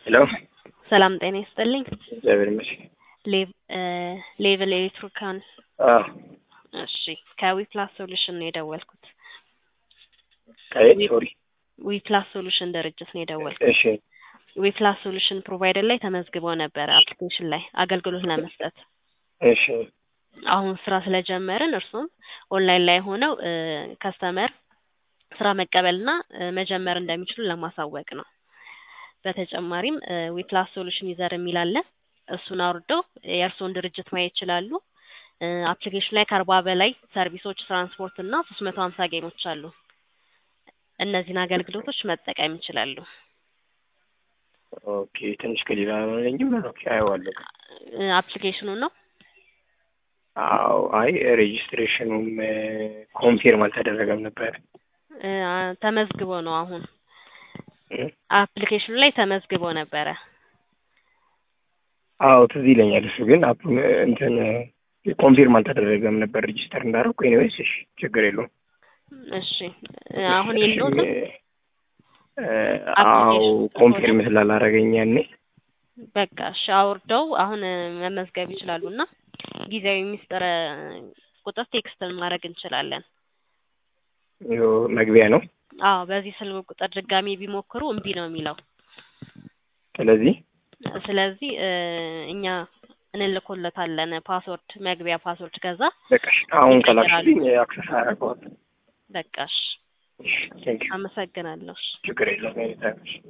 ሄሎ ሰላም ጤና ይስጥልኝ። እግዚአብሔር ይመስገን። ሌቭል ኤሌክትሪካን አዎ እሺ፣ ከዊፕላስ ሶሉሽን ነው የደወልኩት። ከየት ሶሪ? ዊፕላስ ሶሉሽን ድርጅት ነው የደወልኩት። እሺ ዊፕላስ ሶሉሽን ፕሮቫይደር ላይ ተመዝግበው ነበረ አፕሊኬሽን ላይ አገልግሎት ለመስጠት። እሺ አሁን ስራ ስለጀመርን እርሱም ኦንላይን ላይ ሆነው ከስተመር ስራ መቀበልና መጀመር እንደሚችሉ ለማሳወቅ ነው። በተጨማሪም ዊፕላስ ሶሉሽን ዩዘር የሚል አለ። እሱን አውርደው የእርስዎን ድርጅት ማየት ይችላሉ። አፕሊኬሽን ላይ ከአርባ በላይ ሰርቪሶች፣ ትራንስፖርት እና ሶስት መቶ ሀምሳ ጌሞች አሉ። እነዚህን አገልግሎቶች መጠቀም ይችላሉ። ኦኬ ትንሽ ከሌላ ነኝም ኦኬ አየዋለሁ። አፕሊኬሽኑ ነው አዎ አይ ሬጂስትሬሽኑም ኮንፊርም አልተደረገም ነበር። ተመዝግቦ ነው አሁን አፕሊኬሽኑ ላይ ተመዝግቦ ነበረ። አዎ ትዝ ይለኛል። እሱ ግን አፕ- እንትን ኮንፊርም አልተደረገም ነበር ሬጂስተር እንዳደረኩ። ኤኒዌይስ እሺ ችግር የለውም። እሺ አሁን የለውም። አዎ ኮንፊርም ስላላረገኝ ያኔ በቃ እሺ አውርደው አሁን መመዝገብ ይችላሉ እና ጊዜያዊ ሚስጥር ቁጥር ቴክስት ማድረግ እንችላለን። ይኸው መግቢያ ነው። አዎ በዚህ ስልክ ቁጥር ድጋሚ ቢሞክሩ እምቢ ነው የሚለው። ስለዚህ ስለዚህ እኛ እንልኮለታለን ፓስወርድ፣ መግቢያ ፓስወርድ። ከዛ በቃ እሺ፣ አሁን ይቀይራሉ። ከላክሽልኝ አክሰስ አደርገዋለሁ። በቃ እሺ እሺ ቴንክ ዩ አመሰግናለሁ። እሺ። ችግር የለውም።